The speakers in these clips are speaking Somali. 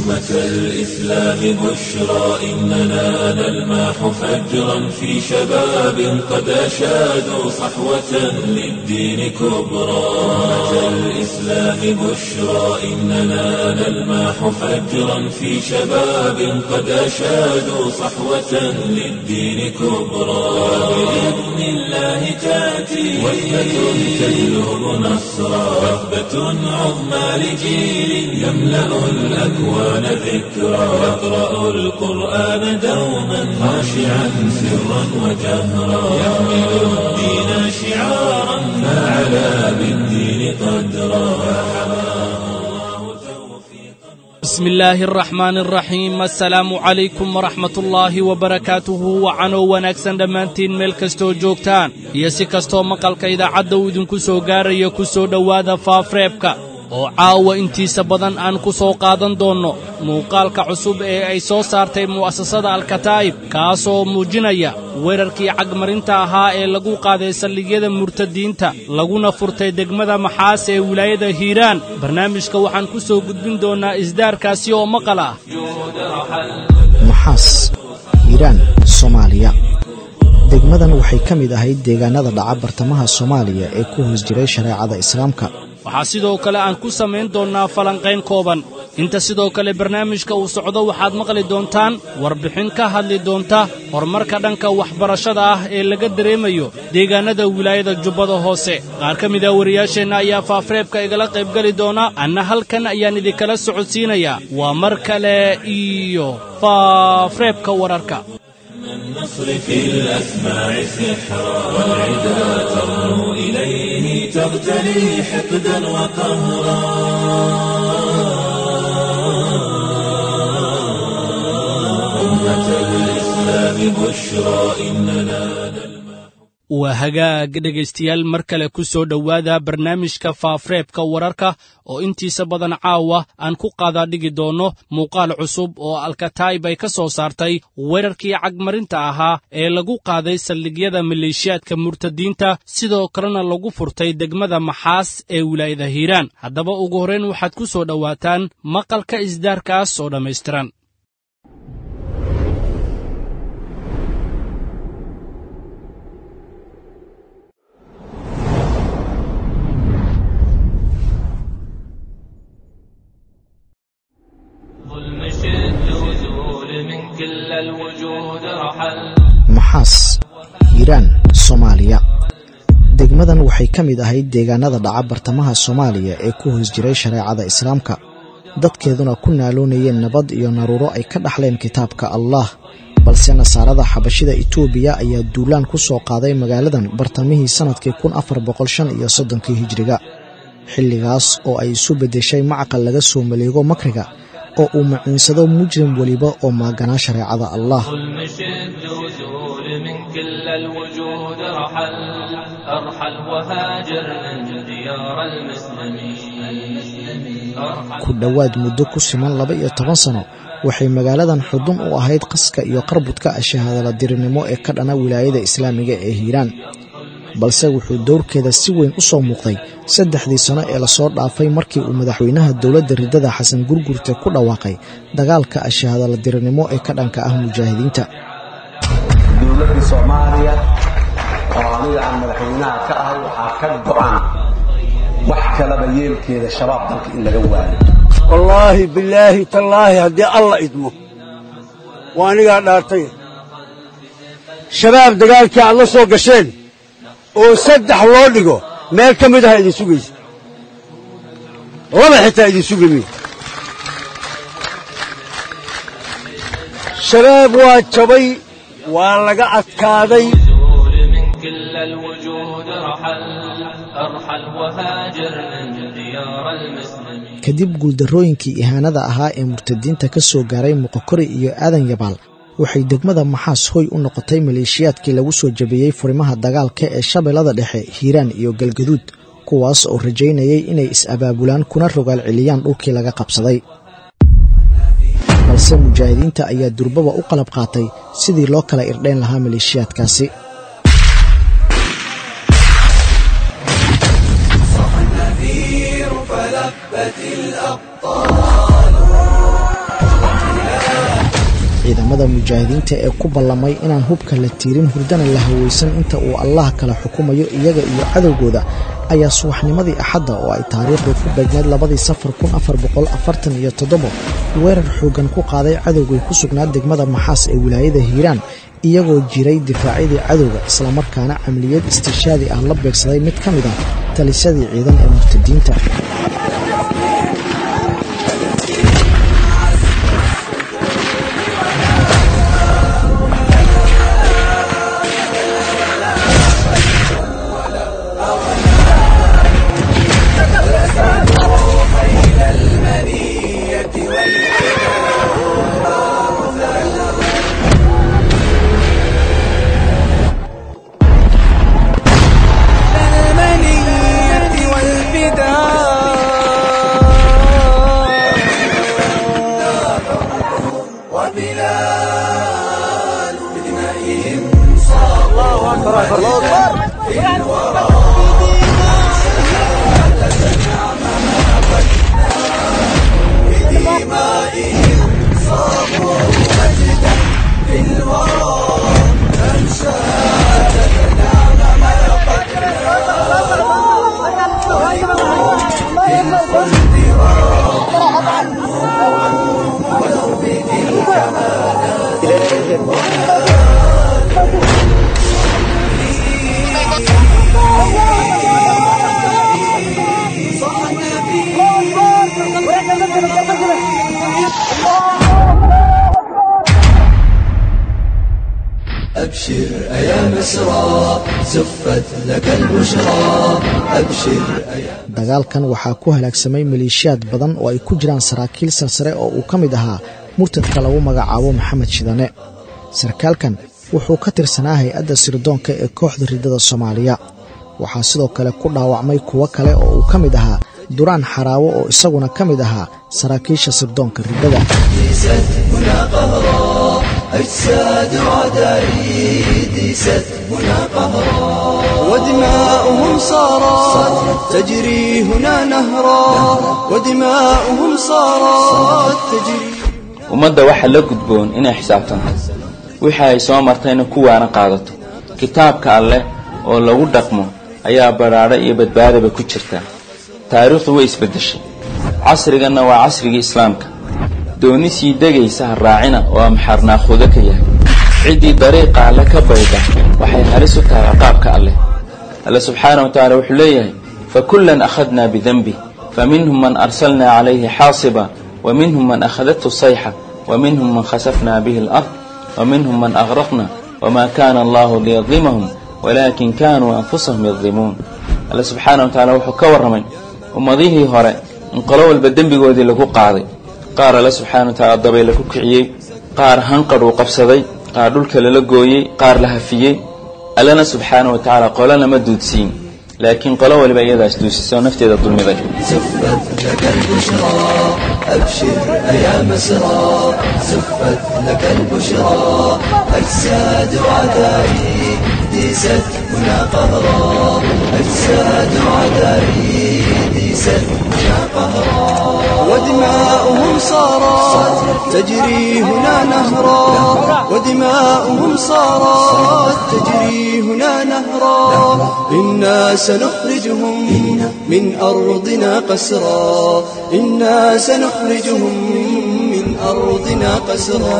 أمة الإسلام بشرى إننا نلمح فجرا في شباب قد أشادوا صحوة للدين كبرى أمة الإسلام بشرى إننا نلمح فجرا في شباب قد أشادوا صحوة للدين كبرى بإذن الله تأتي وحدة تجلب نصرا وثبة عظمى لجيل يملأ الأكوان ذكرا يقرأ القرآن دوما خاشعا سرا وجهرا يحمل الدين شعارا فعلى بالدين قدرا بسم الله الرحمن الرحيم السلaamu calaykum waraxmat ullaahi wabarakaatuhu wacanoo wanaagsan dhammaantiin meel kastoo joogtaan iyo si kastoo maqalka idaacadda uu idinku soo gaaraya ku soo dhowaada faafreebka oo caawa intiisa badan aan ku soo qaadan doonno muuqaalka cusub ee ay soo saartay mu'asasada alkataa'ib kaasoo muujinaya weerarkii cagmarinta ahaa ee lagu qaaday saldhigyada murtadiinta laguna furtay degmada maxaas ee wilaayada hiiraan barnaamijka waxaan ku soo gudbin doonnaa isdaarkaasi oo maqal ah maxaas hiiraan soomaaliya degmadan waxay ka mid ahayd deegaanada dhaca bartamaha soomaaliya ee ku hoos jiray shareecada islaamka waxaa sidoo kale aan ku samayn doonnaa falanqayn kooban inta sidoo kale barnaamijka uu socdo waxaad maqli doontaan warbixin ka hadli doonta horumarka dhanka waxbarashada ah ee laga dareemayo deegaannada wilaayada jubbada hoose qaar ka mida wariyaasheenna ayaa faafreebka igala qaybgeli doona anna halkan ayaan idinkala socodsiinayaa waa mar kale iyo faafreebka wararka النصر في الأسماع سحرا والعدا ترنو إليه تغتلي حقدا وقهرا أمة الإسلام بشرى إننا waa hagaag dhegaystayaal mar kale ku soo dhowaada barnaamijka faafreebka wararka oo intiisa badan caawa aan ku qaadaa dhigi doonno muuqaal cusub oo alkataa'ib ay ka soo saartay weerarkii cagmarinta ahaa ee lagu qaaday saldhigyada maleeshiyaadka murtadiinta sidoo kalena lagu furtay degmada maxaas ee wilaayada hiiraan haddaba ugu horrayn waxaad ku soo dhowaataan maqalka isdaarkaas oo dhammaystiran ظلم شد وزول من كل الوجود رحل maxaas hiiraan soomaaliya degmadan waxay ka mid ahayd deegaanada dhaca bartamaha soomaaliya ee ku hoos jiray shareecada islaamka dadkeeduna ku naaloonayeen nabad iyo naruuro ay ka dhaxleen kitaabka allah balse nasaarada xabashida itoobiya ayaa duulaan ku soo qaaday magaaladan bartamihii sannadkii kun afar boqol shan iyo soddonkii hijiriga xilligaas oo ay isu beddeshay macqal laga soo maleego makriga oo uu maciinsado mujrim weliba oo maaganaa shareecada allah ظلم شد وزول من كل الوجود رحل أرحل وهاجر من ديار المسلمين أرحل ku dhowaad muddo ku siman laba iyo toban sano waxay magaaladan xudun u ahayd qaska iyo qarbudka shahaadala dirinimo ee ka dhana wilaayada islaamiga ee hiiraan balse wuxuu dowrkeeda si weyn u soo muuqday saddexdii sano ee lasoo dhaafay markii uu madaxweynaha dowladda riddada xasan gurgurte ku dhawaaqay dagaalka shahaadala dirinimo ee ka dhanka ah mujaahidiinta dowladda soomaaliya oo aniga aan madaxweynaha ka ahay waxaa ka go'an wax kalaba yeelkeeda shabaab dalka in laga waayo wallaahi bilaahi tallaahi haddii alla idmo waa anigaa dhaartay shabaab dagaalkii aad la soo gasheen oo saddex loo dhigo meel ka mid aha idin sugaysa laba xitaa idin sugi mi shabaab waa jabay waa laga adkaaday زول من كل الوجود رحل أرحل وهاجر من ديار المسلمين kadib guuldarrooyinkii ihaanada ahaa ee murtadiinta ka soo gaaray muqokori iyo aadan yabaal waxay degmada maxaas hoy u noqotay maleeshiyaadkii lagu soo jabiyey furimaha dagaalka ee shabeellada dhexe hiiraan iyo galgaduud kuwaas oo rajaynayay inay is-abaabulaan kuna rogaal celiyaan dhulkii laga qabsaday balse mujaahidiinta ayaa durbaba u qalab qaatay sidii loo kala irdhayn lahaa maleeshiyaadkaasi ciidamada mujaahidiinta ee ku ballamay inaan hubka la tiirin hurdana la hawaysan inta uu allah kala xukumayo iyaga iyo cadowgooda ayaa subaxnimadii axadda oo ay taariikhdu ku beegneed labadii safar kun afar boqol afartan iyo toddobo weerar xooggan ku qaaday cadowgay ku sugnaa degmada maxaas ee wilaayada hiiraan iyagoo jiray difaacyadii cadowga islamarkaana camliyad istishaadi ah la beegsaday mid ka mid ah talisadii ciidan ee murtadiinta أبشر أيا مسرى زفت لك البشرى أبشر أيا dagaalkan waxaa ku halaagsamay maleeshiyaad badan oo ay ku jiraan saraakiil sarsare oo uu ka mid ahaa murtadka lagu magacaabo maxamed shidane sarkaalkan wuxuu ka tirsanaa hay-adda sirdoonka ee kooxda riddada soomaaliya waxaa sidoo kale ku dhaawacmay kuwo kale oo uu ka mid ahaa duraan xaraawo oo isaguna ka mid ahaa saraakiisha sirdoonka riddada ديست هنا قهرا أجساد عدائي ديست هنا قهرا ودماؤهم صارت تجري هنا نهرا ودماؤهم صارت تجري ummadda waxaa la gudboon inay xisaabtanto wixii ay soo martayna ku waana qaadato kitaabka alleh oo lagu dhaqmo ayaa badhaadho iyo badbaadaba ku jirta taariikhdu way isbeddeshay casriganna waa casrigii islaamka dooni sii degaysa ha raacina oo amxaarnaakhudo ka yahay ciddii dariiqa alle ka bayda waxay halis u tahay ciqaabka alleh alle subxaana wa tacaala wuxuu leeyahay fakullan akhadnaa bidenbih faminhum man arsalnaa calayhi xaasiba wa minhum man akhadathu sayxa wa minhum man khasafnaa bihi alard wa minhum man agraqna wamaa kaana allahu liyadlimahum walaakin kaanuu anfusahum yadlimuun alle subxaana wa tacaala wuxuu ka warramay ummadihii hore in qolo walba dembigoodii lagu qaaday qaar alle subxaana wa tacaala dabayla ku kiciyey qaar hanqadh uu qabsaday qaar dhulka lala gooyey qaar la hafiyey allena subxaana wa tacaala qolo lama duudsiin laakiin qolo waliba iyadaas duusisoo nafteeda dulmiday زفت لك البشرى أبشر أيا مسرى زفت لك البشرى أجساد عدائي ديست هنا قهرا أجساد عدائي ديست هنا قهرا ودماؤهم صارت تجري هنا نهرا ودماؤهم صارت تجري هنا نهرا إنا سنخرجهم من أرضنا قسرا إنا سنخرجهم من أرضنا قسرا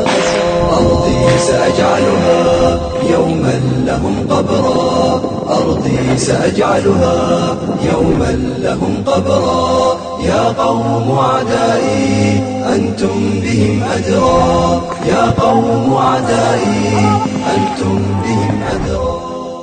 أرضي سأجعلها يوما لهم قبرا أرضي سأجعلها يوما لهم قبرا يا قوم أعدائي أنتم بهم أدرى يا قوم أعدائي أنتم بهم أدرى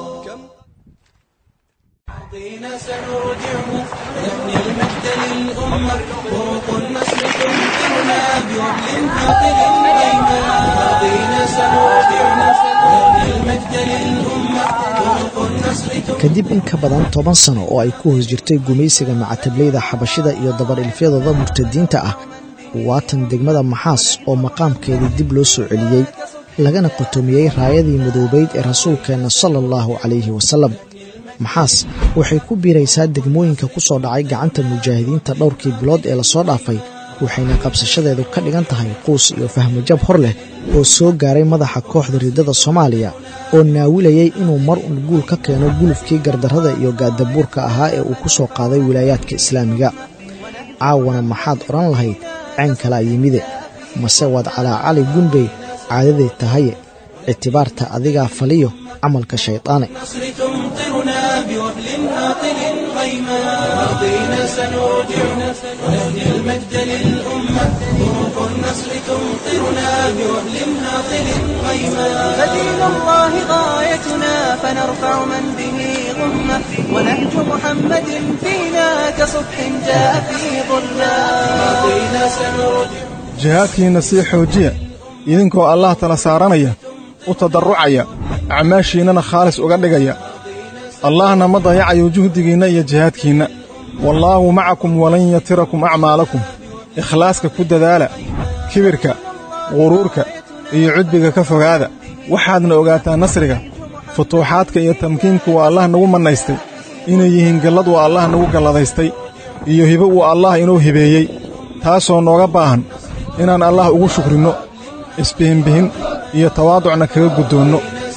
ماضينا سنرجعه نبني المجد للأمة طرق النسل تمطرنا بوحل قاتل ديما ماضينا سنرجعه نبني المجد للأمة طرق النسل kadib in ka badan toban sano oo ay ku hoos jirtay gumaysiga macatablayda xabashida iyo dabar-ilfyadooda murtadiinta ah waatan degmada maxaas oo maqaamkeedii dib loo soo celiyey lagana qotomiyey raayadii madoobayd ee rasuulkeenna sala allahu calayhi wasalam maxaas waxay ku biiraysaa degmooyinka ku soo dhacay gacanta mujaahidiinta dhowrkii bilood ee lasoo dhaafay waxayna qabsashadeedu ka dhigan tahay quus iyo fahmajab hor leh oo soo gaaray madaxa kooxda riddada soomaaliya oo naawilayay inuu mar un guul ka keeno gulufkii gardarrada iyo gaadabuurka ahaa ee uu ku soo qaaday wilaayaadka islaamiga caawana maxaad odhan lahayd ceen kalaa yimide mase waad calaacali gunbay caadaday tahaye ictibaarta adigaa faliyo camalka shaydaane النصر تمطرنا بوهل هاطل غيما ماضينا سنرجع ونهدي المجد للأمة طرق النصر تمطرنا بوهل هاطل غيما فدين الله غايتنا فنرفع من به غمة ونهج محمد فينا كصبح جاء في ظلة ماضينا سنرجع jihaadkiinna sii xoojiya idinkoo allah tala saaranaya u tadarrucaya acmaashiinnana khaalis uga dhigaya allahna ma dayacayo juhdigiinna iyo jihaadkiinna wallaahu macakum walan yatirakum acmaalakum ikhlaaska ku dadaala kibirka quruurka iyo cudbiga ka fogaada waxaadna ogaataa nasriga futuuxaadka iyo tamkiinka waa allah nagu mannaystay inay yihiin gallad waa allah nagu galladaystay iyo hibo uu allah inuu hibeeyey taasoo nooga baahan inaan allah ugu shukrinno isbihinbihin iyo tawaaducna kaga guddoonno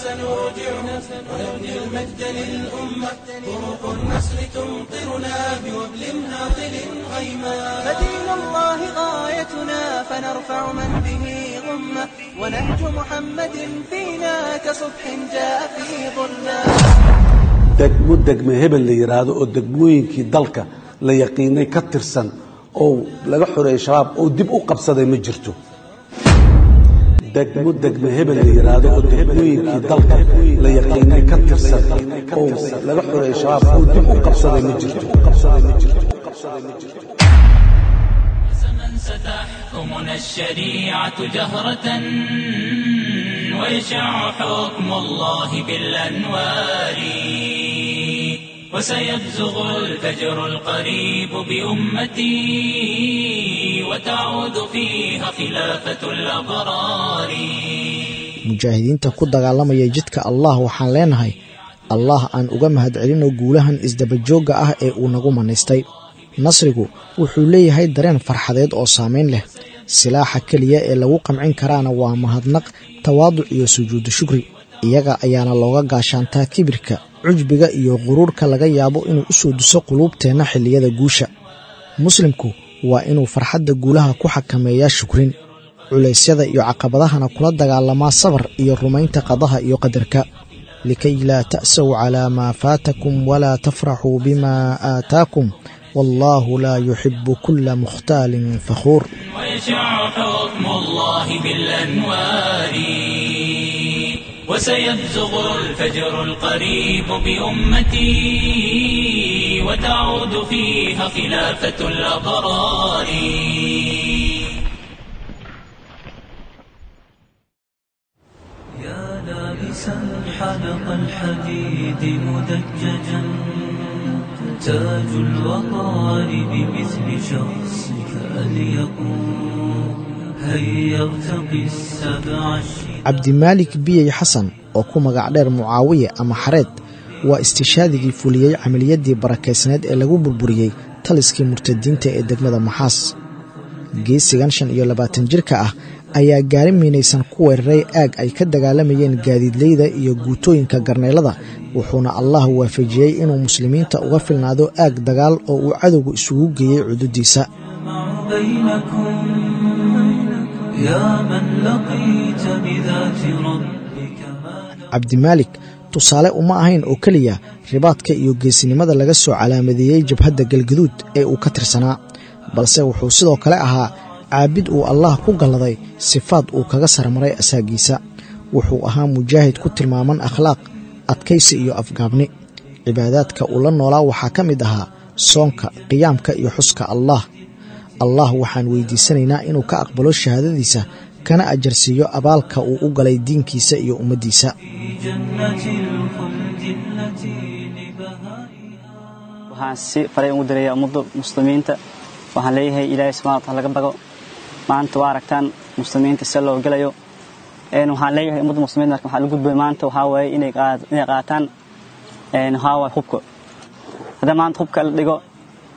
فدين الله غايتنا فنرفع من به غمة ونهج محمد فينا كصبح جاء في ظلة degmo degme hebel la yidhaahdo oo degmooyinkii dalka la yaqiinay ka tirsan oo laga xoreeyey shabaab oo dib u qabsaday ma jirto degmo degme hebel la yidhaahdo oo degmooyinkii dalka la yaqiinay ka tirsan oo laga xoreeyey shabaab oo dib u qabsaday ma jirto من ستحكمنا الشريعة جهرة ويشع حكم الله بالأنوار وسيبزغ الفجر القريب بأمتي وتعود فيها خلافة الأبرار mujaahidiinta ku dagaalamaya jidka allah waxaan leenahay allah aan uga mahadcelinno guulahan isdabajoogga ah ee uu nagu mannaystay nasrigu wuxuu leeyahay dareen farxadeed oo saamayn leh silaaxa keliya ee lagu qamcin karaana waa mahadnaq tawaaduc iyo sujuudu shukri iyaga ayaana looga gaashaantaa kibirka cujbiga iyo quruurka laga yaabo inuu u soo duso quluubteenna xilliyada guusha muslimku waa inuu farxadda guulaha ku xakameeyaa shukrin culaysyada iyo caqabadahana kula dagaalamaa sabar iyo rumaynta qadaha iyo qadarka likay laa ta'saw calaa maa faatakum walaa tafraxuu bimaa aataakum wallaahu laa yuxibu kulla mukhtaalin fakhuur ويشع حكم الله بالأنوار وسيبزغ الفجر القريب بأمتي وتعود فيها خلافة الأبرار يا لابسا حلق الحديد مدججا تاج الوقار بمثل شخصك أليقوم هيا ارتقي السبع الشداد cabdimaalik biyey xasan oo ku magac dheer mucaawiye ama xareed waa istishaadigii fuliyey camaliyaddii barakaysneed ee lagu burburiyey taliskii murtadiinta ee degmada maxaas geesigan shan iyo labaatan jirka ah ayaa gaari miinaysan ku weeraray aag ay ka dagaalamayeen gaadiidleyda iyo guutooyinka garneylada wuxuuna allah waafajiyey inuu muslimiinta uga filnaado aag dagaal oo uu cadowgu isugu geeyey cududiisa بينكم يا من لقيت بذات ربك ما cabdimaalik tusaale uma ahayn oo keliya ribaadka iyo geesinimada laga soo calaamadeeyey jabhadda galgaduud ee uu ka tirsanaa balse wuxuu sidoo kale ahaa caabid uu allah ku galladay sifaad uu kaga sarmaray asaagiisa wuxuu ahaa mujaahid ku tilmaaman akhlaaq adkaysi iyo afgaabni cibaadaadka uu la noolaa waxaa ka mid ahaa soonka qiyaamka iyo xuska allah allah waxaan weydiisanaynaa inuu ka aqbalo shahaadadiisa kana ajarsiiyo abaalka uu u galay diinkiisa iyo ummaddiisa في جنة الخلد التي لبهائها waxaan si faray ugu diraya ummadda muslimiinta waxaan leeyahay ilaahay subxana wataala laga bago maanta waa aragtaan muslimiinta se loo gelayo een waxaan leeyahay ummadda muslimiinta marka waxaa la gudbay maanta waxaa waaye inay qaad- inay qaataan een waxaa waaye hubka haddii maanta hubka la dhigo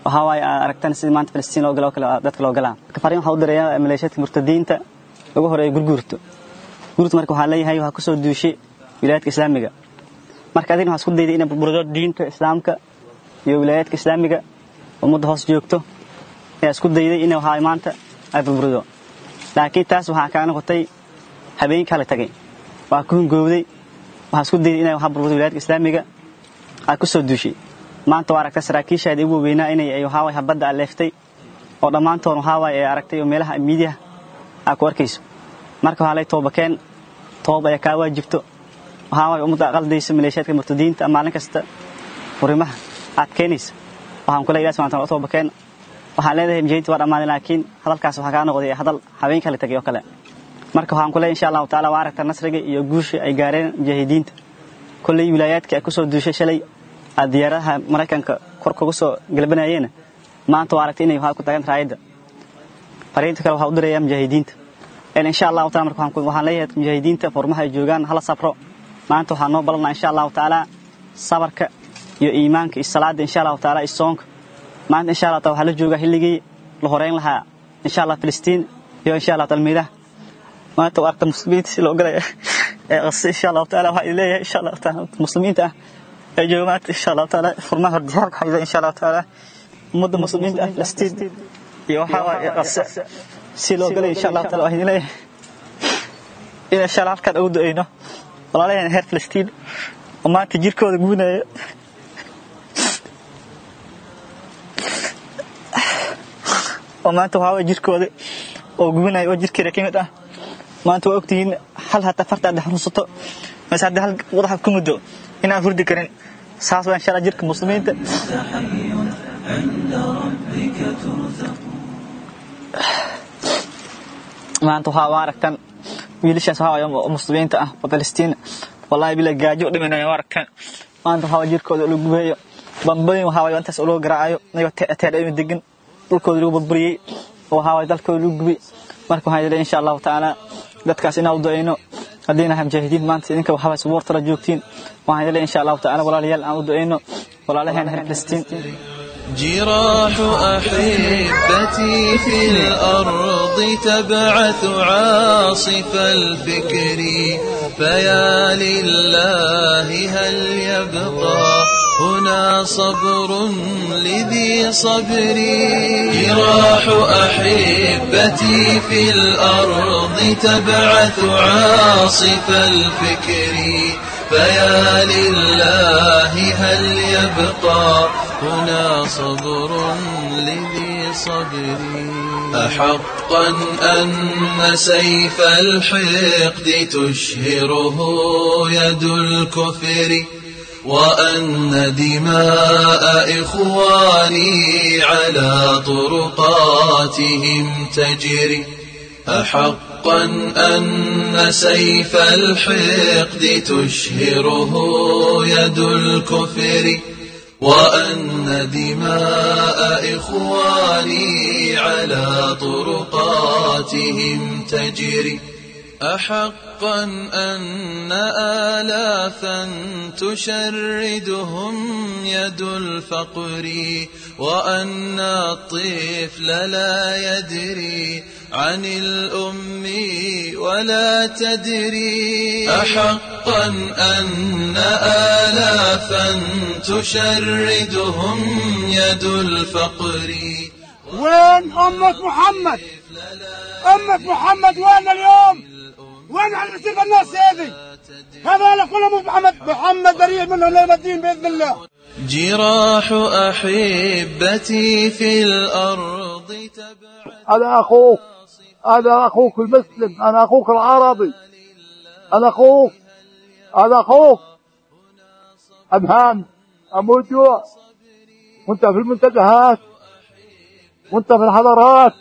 waxaa waaye aad aragtaan sidii maanta filistiin loo gala oo kale dadka loo galaa marka fariin waxaa u dirayaa maleeshiyaadka murtadiinta lagu horeeyo gurguurto gurguurto marka waxaa leeyahay waxaa kusoo duushay wilaayadka islaamiga marka adigna waxaa isku dayday inay burburdo diinta islaamka iyo wilaayaadka islaamiga ummadda hoos joogto ayaa isku dayday in waxaa maanta ay burburdo laakiin taas waxaa kaa noqotay habeenkii hala tagay waa ku hungowday waxaa isku dayday inay waxaa burburdo wilaayadka islaamiga aad ku soo duushay maanta waa aragtay saraakiishaadi ugu weynaa inay waxaa waye habadda aleeftay oo dhammaantood waxaa waaye ay aragtay oo meelaha miidiyaha aad ku arkayso marka waxaa lay toobakeen toob ayaa kaa waajibto waxaa waaye ummadda qaldayso maleeshiyaadka murtadiinta maalin kasta furimaha aad keenaysa waxaan kule ilahi subxana taala toobakeen waxaan leedahay mujahidiinta waa dhammaaday laakiin hadalkaas waxaa kaa noqday hadal habeenka la tagay oo kale marka waxaan ku leeyahay insha allahu taala waa aragta nasriga iyo guusha ay gaareen mujaahidiinta kolley wilaayaadka ay ku soo duushay shalay aad diyaaradaha maraykanka kor kuga soo galbanayeen maanta waa aragtay inay waxaa ku tagan raayadda fariinta kale waxaa u dirayaa mujaahidiinta insha allahu taala marka waxaan leeyahay mujaahidiinta furmaha ay joogaan hala sabro maanta waxaa noo ballanaa insha allahu taala sabarka iyo iimaanka iyo salaada insha allahu taala iyo soonka maanta insha allah taala waxaa la joogaa xilligii la horeyn lahaa insha allah filistiin iyo insha allah talmiidaha maanta waa aragta muslimiinta si loo galaya ee qase insha allahu taala waxaa idin leeyahay insha allahu taala muslimiinta ah ee jooga maanta insha allahu taala furmaha hordiyaarka hayda insha allahu taala ummadda muslimiinta ah filistiin iyo waxaa waaye qase si loo galay insha allahu taala waxaa idin leeyahay in insha allah halkaan ugu du'ayno walaalaheen heer filistiin oo maanta jirkooda guunaya oo maanta waxaa waye jirkooda oo gubinaya oo jirkeeda ka mid ah maanta waa ogtihiin hal hataa farta aad xanuunsato mase haddii hal wadaxa ku muddo inaan hurdi karin saas waa insha allah jirka muslimiinta maanta waxaa waa aragtaan wiilashaas waxaa waye muslimiinta ah oo filistiin wallahi bila gaajo u dhimanaya waa aragtaan maanta waxaa waye jirkooda la gubayo bambooyin waxaa waye intaas loo garaacayo ayagoo teedhayma degan dhulkooda lagu burburiyey oo waxaa waye dalkooda lagu gubay marka waxaan idin insha allahu tacaala dadkaas inaan u ducayno haddii nahay mujaahidiin maanta idinka waxaa waye subuurtala joogtiin waxaan idin insha allahu tacaala walaalayaal aan u ducayno walaalaheen reer filistiin جراح أحبتي في الأرض تبعث عاصف الفكر فيا لله هل يبقى هنا صبر لذي صبري جراح أحبتي في الأرض تبعث عاصف الفكر فيا لله هل يبقى هنا صبر لذي صبري أحقا أن سيف الحقد تشهره يد الكفر وأن دماء إخواني على طرقاتهم تجري أحقا أن سيف الحقد تشهره يد الكفر وأن دماء إخواني على طرقاتهم تجري أحقا أن آلافا تشردهم يد الفقر وأن الطفل لا يدري عن الأم ولا تدري أحقا أن آلافا تشردهم يد الفقر وين أمة محمد أمة محمد وين اليوم وين على نسيب الناس هذه هذول كلهم محمد محمد بريء منهم ليوم الدين بإذن الله جراح أحبتي في الأرض أنا أخوك أنا أخوك المسلم أنا أخوك العربي أنا أخوك أنا أخوك أمهان أموت جوع وأنت في المنتزهات وأنت في الحضارات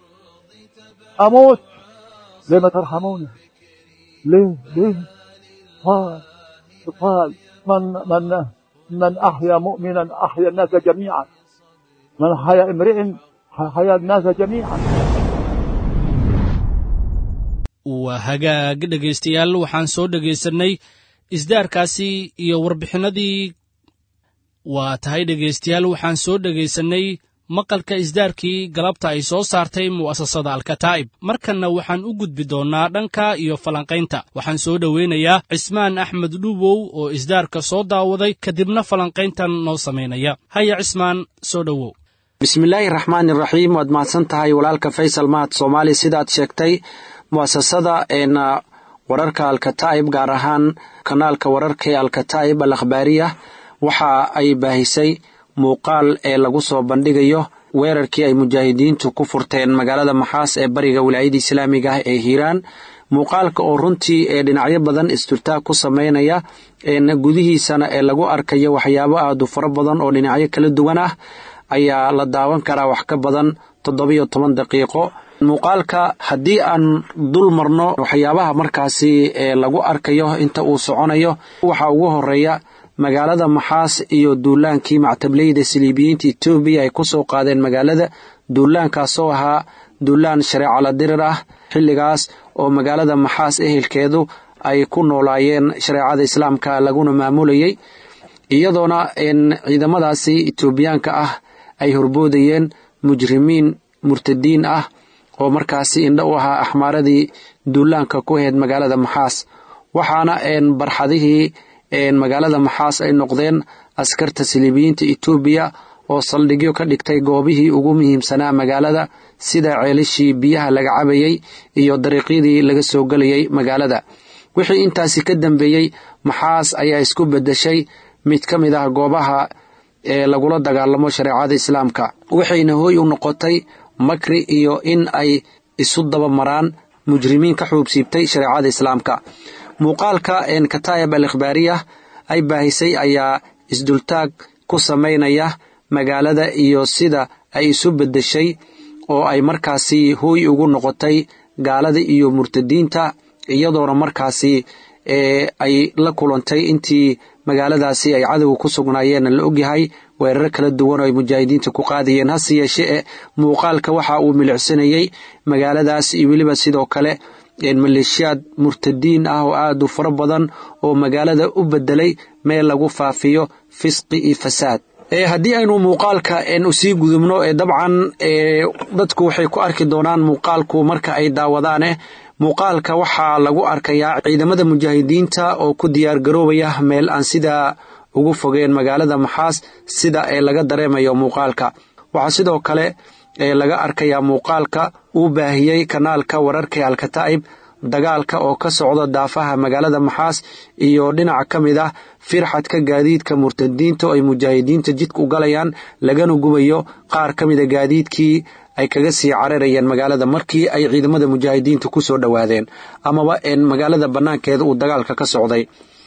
أموت ليه ما ترحموني ليه ليه قال قال من من من أحيا مؤمنا أحيا الناس جميعا من حيا امرئ حيا الناس جميعا waa hagaag dhegaystayaal waxaan soo dhegaysanay isdaarkaasi iyo warbixinadii waa tahay dhegaystayaal waxaan soo dhegaysanay maqalka isdaarkii galabta ay soo saartay mu'asasada alkataa'ib markanna waxaan u gudbi doonnaa dhanka iyo falanqaynta waxaan soo dhoweynayaa cismaan axmed dhuubow oo isdaarka soo daawaday kadibna falanqayntan noo samaynaya haya cismaan soo dhowow bismillaahi raxmaani raxiim waad mahadsan tahay walaalka faysal mahad soomaali sidaad sheegtay mu'asasada eena wararka alkataa'ib gaar ahaan kanaalka wararka ee alkataa'ib al akhbaariya waxa ay baahisay muuqaal ee lagu soo bandhigayo weerarkii ay mujaahidiintu ku furteen magaalada maxaas ee bariga wilaayada islaamiga ah ee hiiraan muuqaalka oo runtii ee dhinacyo badan isturtaag ku sameynaya gudihiisana ee lagu arkayo waxyaabo aad u fara badan oo dhinacyo kala duwan ah ayaa la daawan karaa wax ka badan toddobiyo toban daqiiqo muuqaalka haddii aan dul marno waxyaabaha markaasi ee lagu arkayo inta uu soconayo waxaa ugu horeeya magaalada maxaas iyo duulaankii mactableyda siliibiyiinta etoobiya ay ku soo qaadeen magaalada duulaankaasoo ahaa duulaan shareecala dirir ah xilligaas oo magaalada maxaas ehelkeedu ay ku noolaayeen shareecada islaamka laguna maamulayay iyadoona ciidamadaasi etoobiyaanka ah ay horboodayeen mujrimiin murtadiin ah oo markaasi indho u ahaa axmaaradii duulaanka ku ahayd magaalada maxaas waxaana barxadihii magaalada maxaas ay noqdeen askarta siliibiyiinta etoobiya oo saldhigyo ka dhigtay goobihii ugu muhiimsanaa magaalada sida ceelashii biyaha laga cabayey iyo dariiqyadii laga soo gelayay magaalada wixii intaasi ka dambeeyey maxaas ayaa isku beddeshay mid ka mid ah goobaha ee lagula dagaalamo shareecada islaamka waxayna hooy u noqotay makri iyo in ay isu daba maraan mujrimiin ka xuubsiibtay shareecada islaamka muuqaalka kataayib al ikhbaariya ay baahisay ayaa isdultaag ku samaynaya magaalada iyo sida ay isu beddeshay oo ay markaasi hooy ugu noqotay gaalada iyo murtadiinta iyadoona markaasi ay la kulantay intii magaaladaasi ay cadowga ku sugnaayeen la ogyahay weeraro kala duwan oo ay mujaahidiinta ku qaadayeen hase yeeshee muuqaalka waxa uu milicsanayey magaaladaas iyo weliba sidoo kale maleeshiyaad murtadiin ah oo aad u fara badan oo magaalada u bedelay meel lagu faafiyo fisqi iyo fasaad haddii aynu muuqaalka usii gudubno dabcan dadku waxay ku arki doonaan muuqaalku marka ay daawadaane muuqaalka waxaa lagu arkayaa ciidamada mujaahidiinta oo ku diyaargaroobaya meel aan sidaa ugu fogeen magaalada maxaas sida ee laga dareemayo muuqaalka waxaa sidoo kale laga arkayaa muuqaalka uu baahiyey kanaalka wararka alkataa'ib dagaalka oo ka socda daafaha magaalada maxaas iyo dhinac ka mid ah firxadka gaadiidka murtadiinta oo ay mujaahidiinta jidka u galayaan lagana gubayo qaar ka mida gaadiidkii ay kaga sii cararayeen magaalada markii ay ciidamada mujaahidiinta ku soo dhowaadeen amaba magaalada bannaankeeda uu dagaalka ka socday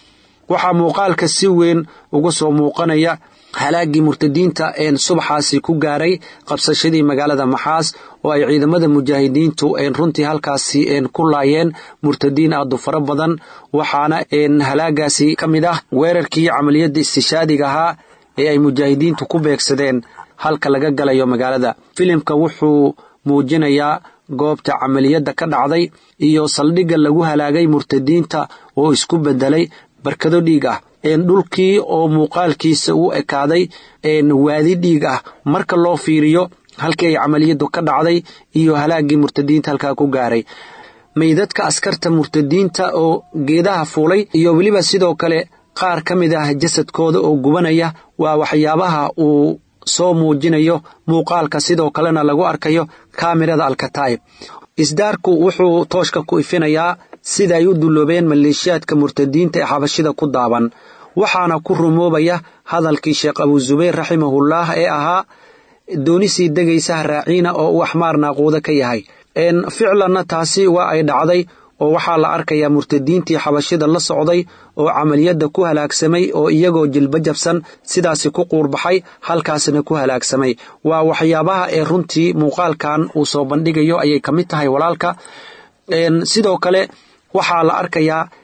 waxaa muuqaalka si weyn uga soo muuqanaya halaagii murtadiinta subaxaasi ku gaaray qabsashadii magaalada maxaas oo ay ciidamada mujaahidiintu runtii halkaasi ku laayeen murtadiin aadu fara badan waxaana halaagaasi ka mid ah weerarkii camaliyadda istishaadiga ahaa ee ay mujaahidiintu ku beegsadeen halka laga galayo magaalada filimka wuxuu muujinayaa goobta camaliyadda ka dhacday iyo saldhigga lagu halaagay murtadiinta oo isku bedelay barkado dhiig ah dhulkii oo muuqaalkiisa u ekaaday waadi dhiig ah marka loo fiiriyo halkii ay camaliyaddu ka dhacday iyo halaagii murtadiinta halkaa ku gaaray meydadka askarta murtadiinta oo geedaha fuulay iyo weliba sidoo kale qaar ka mid ah jasadkooda oo gubanaya waa waxyaabaha uu soo muujinayo muuqaalka sidoo kalena lagu arkayo kaamirada alkataa'ib isdaarku wuxuu tooshka ku ifinayaa sida ay u dulloobeen maleeshiyaadka murtadiinta ee xabashida ku daaban waxaana ku rumoobaya hadalkii sheekh abuzubayr raximahullah ee ahaa doonisii degaysaha raaciina oo uu axmaar naaquuda ka yahay ficlanna taasi waa ay dhacday oo waxaa la arkayaa murtadiintii xabashida la socday oo camaliyadda ku halaagsamay oo iyagoo jilba jabsan sidaasi ku quurbaxay halkaasna ku halaagsamay waa waxyaabaha ee runtii muuqaalkan uu soo bandhigayo ayay ka mid tahay walaalka sidoo kale waxaa la arkayaa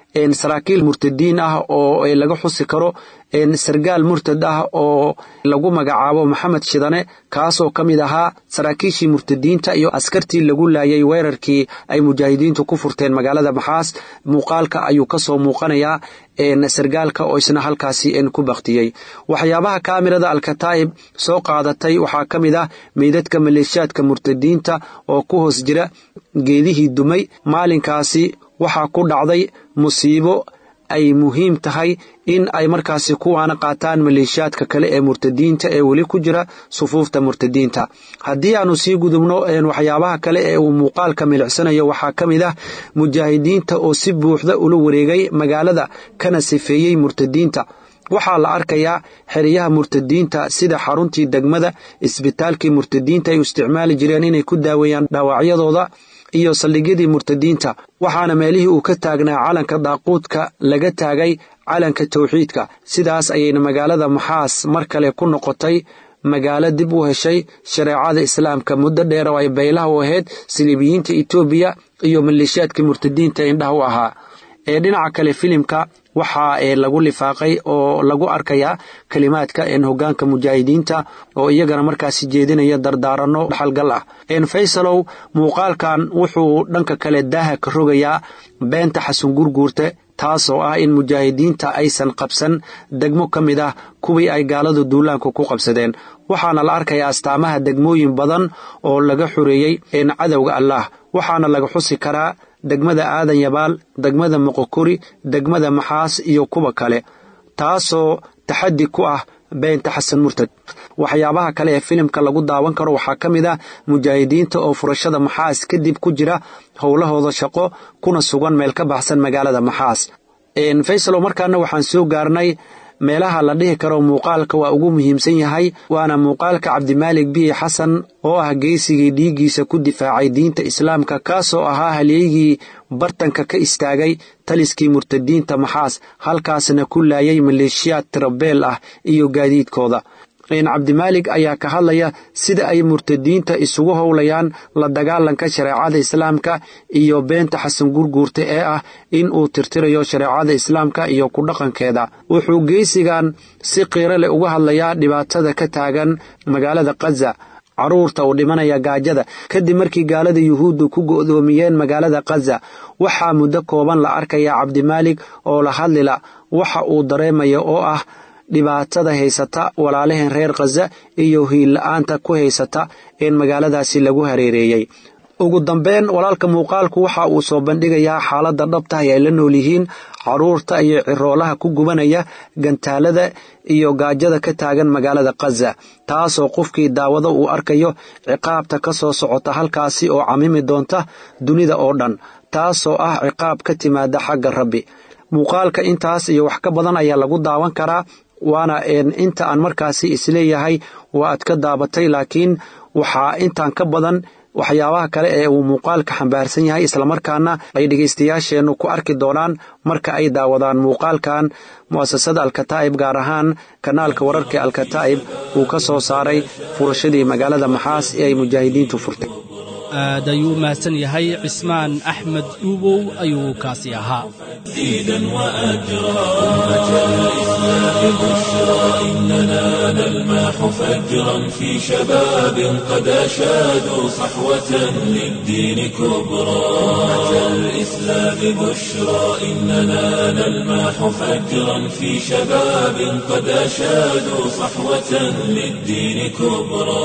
saraakiil murtadiin ah oo laga xusi karo sargaal murtad ah oo lagu magacaabo maxamed shidane kaasoo ka mid ahaa saraakiishii murtadiinta iyo askartii lagu laayay weerarkii ay mujaahidiintu ku furteen magaalada maxaas muuqaalka ayuu kasoo muuqanayaa sargaalka oo isna halkaasi ku baktiyey waxyaabaha kaamirada alkataa'ib soo qaadatay waxaa ka mid ah meydadka maleeshiyaadka murtadiinta oo ku hoos jira geedihii dumay maalinkaasi waxaa ku dhacday musiibo ay muhiim tahay in ay markaasi kuwaana qaataan maleeshiyaadka kale ee murtadiinta ee weli ku jira sufuufta murtadiinta haddii aanu sii gudubno waxyaabaha kale ee uu muuqaalka milicsanayo waxaa ka mid ah mujaahidiinta oo si buuxda ula wareegay magaalada kana sifeeyey murtadiinta waxaa la arkayaa xeryaha murtadiinta sida xaruntii degmada isbitaalkii murtadiinta ay u isticmaali jireen inay ku daaweeyaan dhaawacyadooda iyo saldhigyadii murtadiinta waxaana meelihii uu ka taagnaa calanka daaquudka laga taagay calanka tawxiidka sidaas ayayna magaalada maxaas mar kale ku noqotay magaalo dib u heshay shareecada islaamka muddo dheer oo ay baylaha u ahayd siliibiyiinta etoobiya iyo maleeshiyaadkii murtadiinta indhaha u ahaa ee dhinaca kale filimka waxaa lagu lifaaqay oo lagu arkayaa kelimaadka hogaanka mujaahidiinta oo iyagana markaasi jeedinaya dardaaranno dhaxalgal ah faysalow muuqaalkan wuxuu dhanka kale daaha ka rogayaa beenta xasan gurguurte taasoo ah in mujaahidiinta aysan qabsan degmo ka mid ah kuwii ay gaaladu duulaanku ku qabsadeen waxaana la arkayaa astaamaha degmooyin badan oo laga xoreeyey cadowga allaah waxaana laga xusi karaa degmada aadan yabaal degmada moqokori degmada maxaas iyo kuwa kale taasoo taxaddi ku ah beenta xasan murtad waxyaabaha kale ee filimka lagu daawan karo waxaa ka mid ah mujaahidiinta oo furashada maxaas kadib ku jira howlahooda shaqo kuna sugan meel ka baxsan magaalada maxaas faysalow markaana waxaan soo gaarnay meelaha la dhihi karo muuqaalka waa ugu muhiimsan yahay waana muuqaalka cabdimaalik biyi xasan oo ah geysigii dhiiggiisa ku difaacay diinta islaamka kaasoo ahaa halyeygii bartanka ka istaagay taliskii murtadiinta maxaas halkaasna ku laayay maleeshiyaad tirabeel ah iyo gaadiidkooda cabdimaalik ayaa ka hadlaya sida ay murtadiinta isugu howlayaan la dagaalanka shareecada islaamka iyo beenta xasan gurguurta ee ah in uu tirtirayo shareecada islaamka iyo ku dhaqankeeda wuxuu geysigan si qiiro leh uga hadlayaa dhibaatada ka taagan magaalada kaza caruurta uu dhimanaya gaajada kadib markii gaalada yuhuuddu ku go'doomiyeen magaalada kaza waxaa muddo kooban la arkayaa cabdimaalik oo la hadlila waxa uu dareemaya oo ah dhibaatada haysata walaalaheen reer khaza iyo hiilla-aanta ku haysata in magaaladaasi lagu hareereeyey ugu dambeyn walaalka muuqaalku waxa uu soo bandhigayaa xaaladda dhabtahay ay la nool yihiin caruurta iyo ciroolaha ku gubanaya gantaalada iyo gaajada ka taagan magaalada khaza taasoo qofkii daawado uu arkayo ciqaabta ka soo socota halkaasi oo camimi doonta dunida oo dhan taasoo ah ciqaab ka timaada xagga rabbi muuqaalka intaas iyo wax ka badan ayaa lagu daawan karaa waana inta aan markaasi isleeyahay waa aad ka daabatay laakiin waxaa intaan ka badan waxyaabaha kale ee uu muuqaalka xambaarsan yahay islamarkaana ay dhegaystayaasheennu ku arki doonaan marka ay daawadaan muuqaalkan mu'asasada alkataa'ib gaar ahaan kanaalka wararka alkataa'ib uu ka soo saaray furashadii magaalada maxaas ee ay mujaahidiintu furtay aad ayuu u mahadsan yahay cismaan axmed dhuubow ayuu kaasi ahaa دينا وأجرا أمة الإسلام بشرى إننا نلمح فجرا في شباب قد أشادوا صحوة للدين كبرى أمة الإسلام بشرى إننا نلمح فجرا في شباب قد أشادوا صحوة للدين كبرى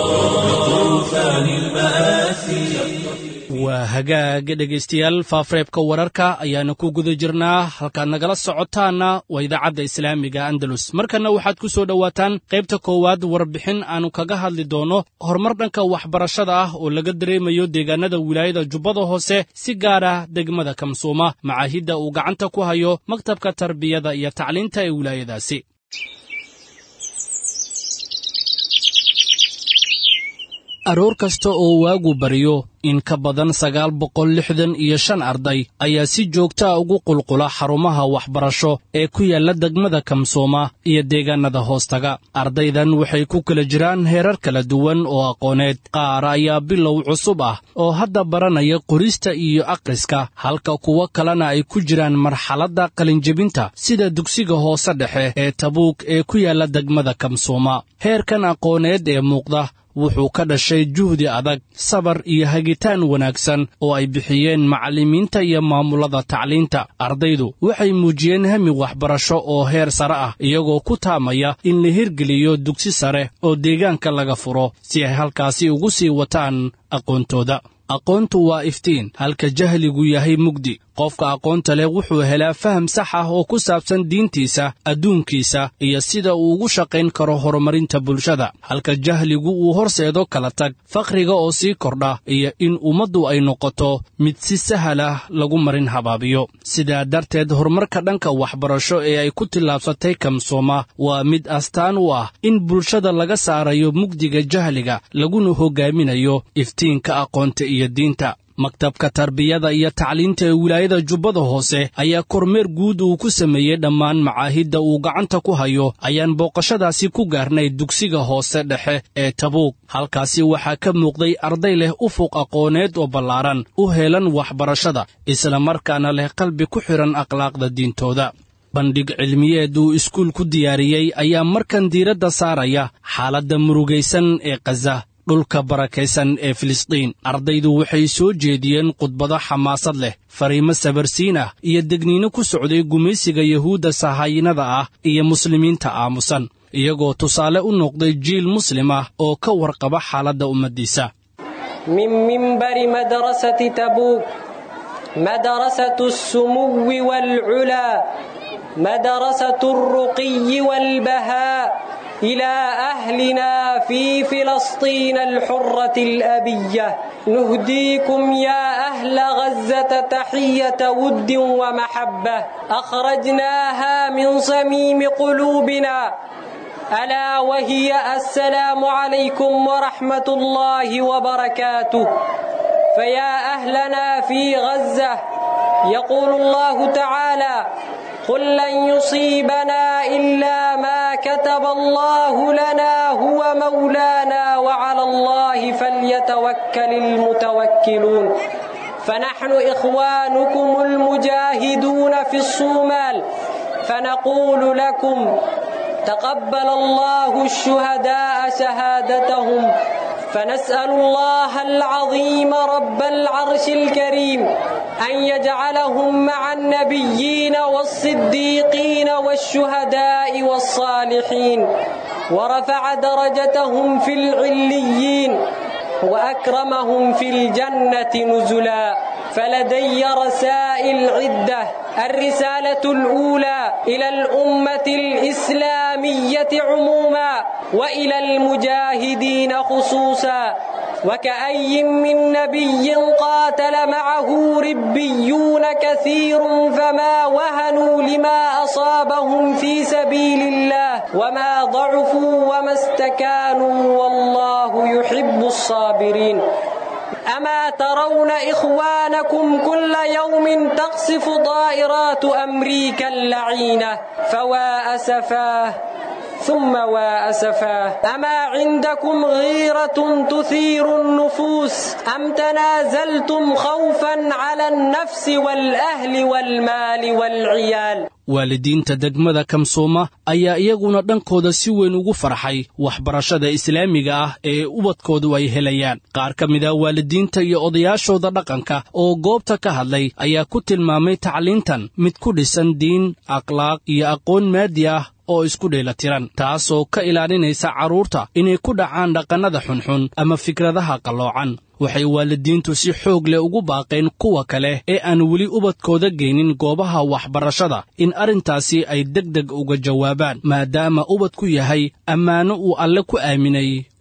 طوفان المآسي waa hagaag dhegaystayaal faafreebka wararka ayaana ku guda jirnaa halkaad nagala socotaanna waa idaacadda islaamiga andalus markanna waxaad ku soo dhowaataan qaybta koowaad warbixin aannu kaga hadli doonno horumar dhanka waxbarashada ah oo laga dareemayo deegaanada wilaayada jubbada hoose si gaar ah degmada kamsuuma macaahidda uu gacanta ku hayo maktabka tarbiyada iyo tacliinta ee wilaayadaasi aroor kasta oo waagu baryo in ka badan sagaal boqol lixdan iyo shan arday ayaa si joogtaa ugu qulqula xarumaha waxbarasho ee ku yaalla degmada kamsooma iyo deegaanada hoostaga ardaydan waxay ku kala jiraan heerar kala duwan oo aqooneed qaar ayaa bilow cusub ah oo hadda baranaya qorista iyo akhriska halka kuwo kalena ay ku jiraan marxaladda qalinjebinta sida dugsiga hoose dhexe ee tabuuk ee ku yaalla degmada kamsooma heerkan aqooneed ee muuqda wuxuu ka dhashay juhdi adag sabar iyo hagitaan wanaagsan oo ay bixiyeen macallimiinta iyo maamulada tacliinta ardaydu waxay muujiyeen hami waxbarasho oo heer sare ah iyagoo ku taamaya in la hirgeliyo dugsi sare oo deegaanka laga furo si ay halkaasi ugu sii wataan aqoontooda aqoontu waa iftiin halka jahligu yahay mugdi qofka aqoonta leh wuxuu helaa faham sax ah oo ku saabsan diintiisa adduunkiisa iyo sida uu ugu shaqayn karo horumarinta bulshada halka jahligu uu horseedo kala tag fakhriga oo sii kordha iyo in ummaddu ay noqoto mid si sahal ah lagu marin habaabiyo sidaa darteed horumarka dhanka waxbarasho ee ay ku tillaabsatay kamsooma waa mid astaan u ah in bulshada laga saarayo mugdiga jahliga laguna hoggaaminayo iftiinka aqoonta iyo diinta maktabka tarbiyada iyo tacliinta ee wilaayada jubbada hoose ayaa kormeer guud uu ku sameeyey dhammaan macaahidda uu gacanta ku hayo ayaan booqashadaasi ku gaarnay dugsiga hoose dhexe ee tabuuk halkaasi waxaa ka muuqday arday leh ufuq aqooneed oo ballaaran u heelan waxbarashada islamarkaana leh qalbi ku xidhan akhlaaqda diintooda bandhig cilmiyeed uu iskuul ku diyaariyey ayaa markan diiradda saaraya xaaladda murugaysan ee kaza dhulka barakaysan ee filistiin ardaydu waxay soo jeediyeen khudbado xamaasad leh fariimo sabarsiin ah iyo degniino ku socday gumaysiga yuhuudda sahaayinada ah iyo muslimiinta aamusan iyagoo tusaale u noqday jiil muslim ah oo ka warqaba xaaladda ummaddiisa من منبر مدرسة تبوك مدرسة السمو والعلا مدرسة الرقي والبهاء إلى أهلنا في فلسطين الحرة الأبية نهديكم يا أهل غزة تحية ود ومحبة أخرجناها من صميم قلوبنا ألا وهي السلام عليكم ورحمة الله وبركاته فيا أهلنا في غزة يقول الله تعالى قل لن يصيبنا إلا ما كتب الله لنا هو مولانا وعلى الله فليتوكل المتوكلون فنحن إخوانكم المجاهدون في الصومال فنقول لكم تقبل الله الشهداء شهادتهم فنسأل الله العظيم رب العرش الكريم أن يجعلهم مع النبيين والصديقين والشهداء والصالحين ورفع درجتهم في العليين وأكرمهم في الجنة نزلا فلدي رسائل عدة الرسالة الأولى إلى الأمة الإسلامية عموما وإلى المجاهدين خصوصا وكأي من نبي قاتل معه ربيون كثير فما وهنوا لما أصابهم في سبيل الله وما ضعفوا وما استكانوا والله يحب الصابرين أما ترون إخوانكم كل يوم تقصف طائرات أمريكا اللعينة فوا أسفاه ثم وأسفاه أما عندكم غيرة تثير النفوس أم تنازلتم خوفا على النفس والأهل والمال والعيال waalidiinta degmada kamsooma ayaa iyaguna dhankooda si weyn ugu farxay waxbarashada islaamiga ah ee ubadkoodu ay helayaan qaar ka mid a waalidiinta iyo odayaashooda dhaqanka oo goobta ka hadlay ayaa ku tilmaamay tacliintan mid ku dhisan diin akhlaaq iyo aqoon maadi ah oo isku dheelatiran taasoo ka ilaalinaysa carruurta inay ku dhacaan dhaqannada xunxun ama fikradaha qalloocan waxay waalidiintu si xoog leh ugu baaqeen kuwa kale ee aan weli ubadkooda geynin goobaha waxbarashada in arrintaasi ay deg deg uga jawaabaan maadaama ubadku yahay ammaano uu alle ku aaminay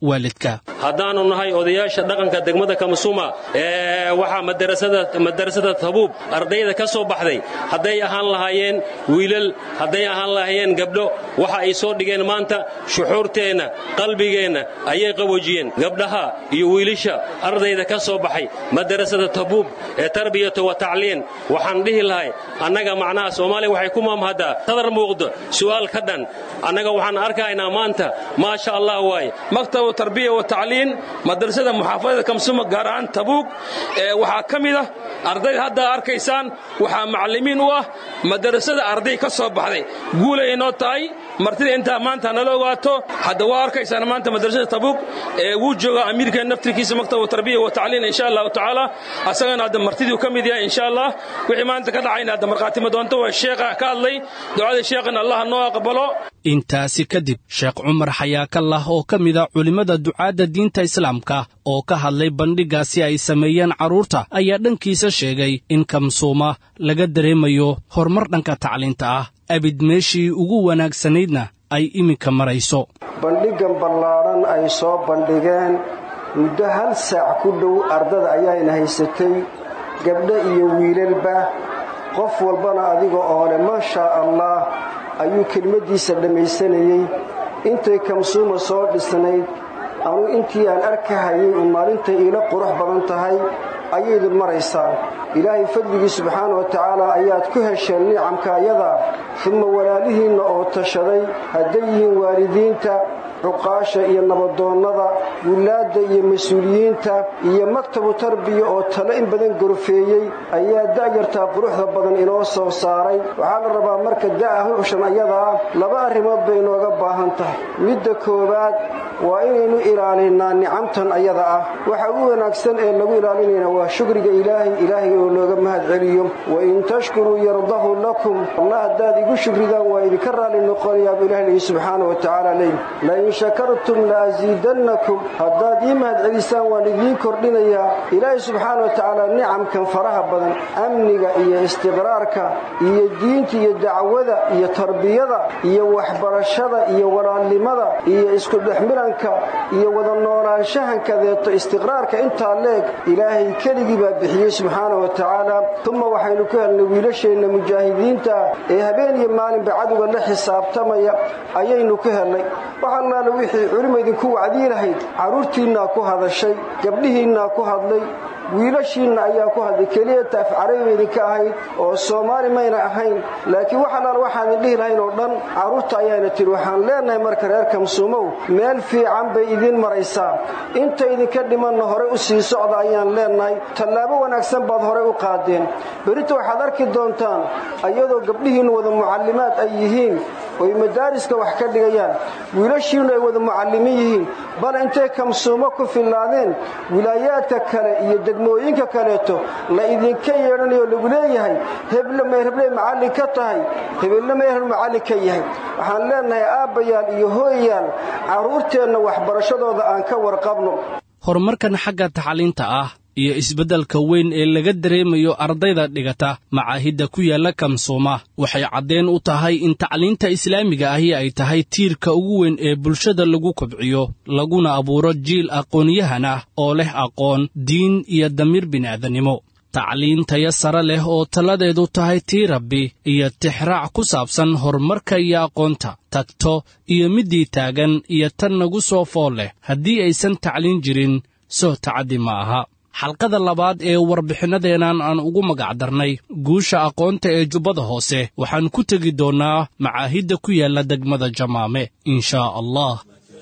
waalidka haddaannu nahay odayaasha dhaqanka degmada kamsuma ee waxaa madarasada tabuub ardayda ka soo baxday hadday ahaan lahaayeen wiilal hadday ahaan lahaayeen gabdho waxa ay soo dhigeen maanta shuxuurteenna qalbigeenna ayay qaboojiyeen gabdhaha iyo wiilasha ardayda ka soo baxay madarasada tabuub ee tarbiyatu wa tacliin waxaan dhihi lahay annaga macnaha soomaaliya waxay ku maamhadaa sadar muuqdo su'aal ka dhan annaga waxaan arkaynaa maanta maasha allah waaye maktabu tarbiya wa tacliin madrasada muxaafadada kamsuma gaar ahaan tabuug waxaa ka mid ah ardayda hadda arkaysaan waxaa macallimiin u ah madrasada arday ka soo baxday guulay inoo tahay martida intaa maanta nala ogaato hadda waa arkaysaan maanta madrasada tabuug ee wuu jooga amiirka naftirkiisa maktabu tarbiya wa tacliin insha allahu tacaala asagana hadda martiduu ka mid yahay insha allah wixii maanta ka dhacayna hadda markhaatimo doonto waa sheekha ka hadlay ducada sheekhana allah noo aqbalo intaasi kadib sheekh cumar xayaakallah oo ka mida culimmada ducaadda diinta islaamka oo ka hadlay bandhiggaasi ay sameeyeen carruurta ayaa dhankiisa sheegay in kamsuuma laga dareemayo horumar dhanka tacliinta ah abid meeshii ugu wanaagsanaydna ay iminka marayso bandhiggan ballaadhan ay soo bandhigeen muddo hal saac ku dhow ardada ayaayna haysatay gabdho iyo wiilalba qof walbana adiga oo leh maashaa allah ayuu kelmaddiisa dhammaysanayey intay kamsuuma soo dhisnayd anuu intii aan arkahayay uun maalintay iila qurux badan tahay ayaydun maraysaan ilaahay fadligii subxaana wa tacaala ayaad ku hesheen nicamka ayadaa uma walaalihiinna oo tashaday hadday yihiin waalidiinta cuqaasha iyo nabadoonnada wilaadda iyo mas-uuliyiinta iyo maktabu tarbiya oo tale in badan gorfeeyey ayaa da'yartaa quruxda badan inoo soo saaray waxaa la rabaa marka da'a hushan ayadaa laba arrimood bay inooga baahan tahay midda koowaad waa inaynu ilaalinnaa nicamtan ayada ah waxa ugu wanaagsan ee lagu ilaalinayna waa shukriga ilaahay ilaahay oo looga mahad celiyo wain tashkuruu yardahu lakum allah haddaad igu shukridaan waa idinka raalli noqonayaabuu ilahay leeyi subxaana wa tacaala leey lain shakartum la'asiidannakum haddaad ii mahad celisaan waan idiin kordhinayaa ilaahay subxaana wa tacaala nicamkan faraha badan amniga iyo istiqraarka iyo diinta iyo dacwada iyo tarbiyada iyo waxbarashada iyo walaalnimada iyo iskudhexmilanka iyo wada noolaanshahankadeeto istiqraarka intaa leeg ilaahay keligii baa bixiyey subxaana wa tacaala uma waxaynu ku helnay wiilasheenna mujaahidiinta ee habeen iyo maalinba cadowga la xisaabtamaya ayaynu ku helnay waxallaale wixii culima idinku wacdii lahayd carruurtiinnaa ku hadashay gabdhihiinnaa ku hadlay wiilashiinna ayaa ku hadlay keliyata af carabiba idinka ahayd oo soomaali mayna ahayn laakiin wax allaale waxaadin dhihi lahayn oo dhan carruurta ayaana tiri waxaan leenahay marka reer kamsuumow meel fiican bay idiin maraysaa inta idinka dhimanna hore u sii socda ayaan leenahay tallaabo wanaagsan baad horey u qaadeen berita waxaad arki doontaan iyadoo gabdhihiinnu wada mucallimaad ay yihiin oy madaariska wax ka dhigayaan wiilashiinnu ay wada mucallimiin yihiin bal intay kamsuumo ku fillaadeen wilaayaadka kale iyo degmooyinka kaleeto la idinka yeedhanayo lagu leeyahay heble may hebley macallin ka tahay hebelna may hebel macallin ka yahay waxaan leenahay aabbayaal iyo hooyayaal carruurteenna waxbarashadooda aan ka warqabno horumarkan xagga tacliinta ah iyo isbeddelka weyn ee laga dareemayo ardayda dhigata macaahidda ku yaalla kamsuuma waxay caddeen u tahay in tacliinta islaamiga ahi ay tahay tiirka ugu weyn ee bulshada lagu kobciyo laguna abuuro jiil aqoonyahan ah oo leh aqoon diin iyo damiir bini'aadanimo tacliin taya sare leh oo talladeedu tahay tii rabbi iyo tixraac ku saabsan horumarka iyo aqoonta tagto iyo middii taagan iyo tan nagu soo fool leh haddii aysan tacliin jirin soo tacaddi ma aha xalqada labaad ee warbixinadeennan aan ugu magacdarnay guusha aqoonta ee jubbada hoose waxaan ku tegi doonnaa macaahidda ku yaalla degmada jamaame inshaa allah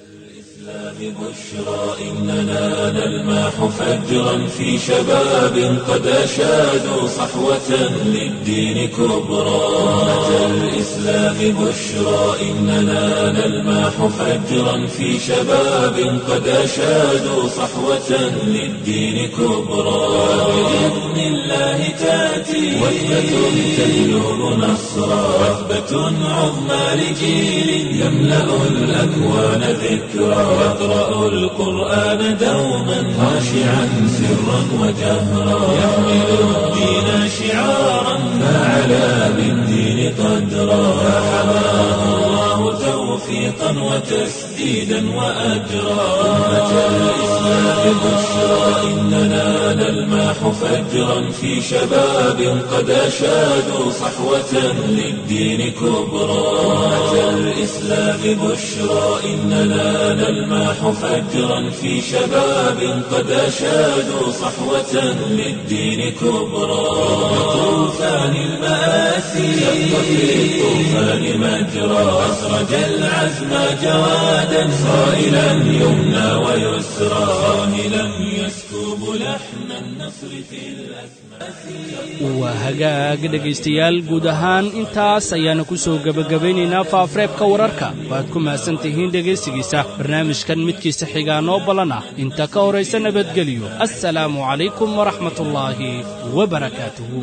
بشرى إننا نلماح فجرا في شباب قد أشادوا صحوة للدين كبرى أمة الإسلام بشرى إننا نلماح فجرا في شباب قد أشادوا صحوة للدين كبرى بإذن الله تأتي وثبة تجلب نصرا وثبة عظمى لجيل يملأ الأكوان ذكرى يقرأ القرآن دوما خاشعا سرا وجهرا يحمل الدين شعارا فعلى بالدين قدرا فحماه الله توفيقا توفيقا وتسديدا وأجرا أمة الإسلام بشرى إننا نلمح فجرا في شباب قد أشادوا صحوة للدين كبرى أمة الإسلام بشرى إننا نلمح فجرا في شباب قد أشادوا صحوة للدين كبرى طوفان المآسي شق في الطوفان مجرى أسرج العزم جوادا صائلا يمنى ويسرى صاهلا يسكب لحن النصر في waa hagaag dhegaystayaal guud ahaan intaas ayaana ku soo gebagabaynaynaa faafareebka wararka waad ku mahadsan tihiin dhegaysigiisa barnaamijkan midkiisa xigaa noo ballan ah inta ka horaysa nabadgelyo assalaamu calaykum waraxmatullaahi wabarakaatuhu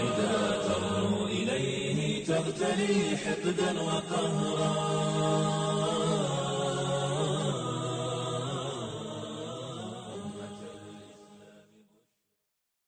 تغتلي حقدا وقهرا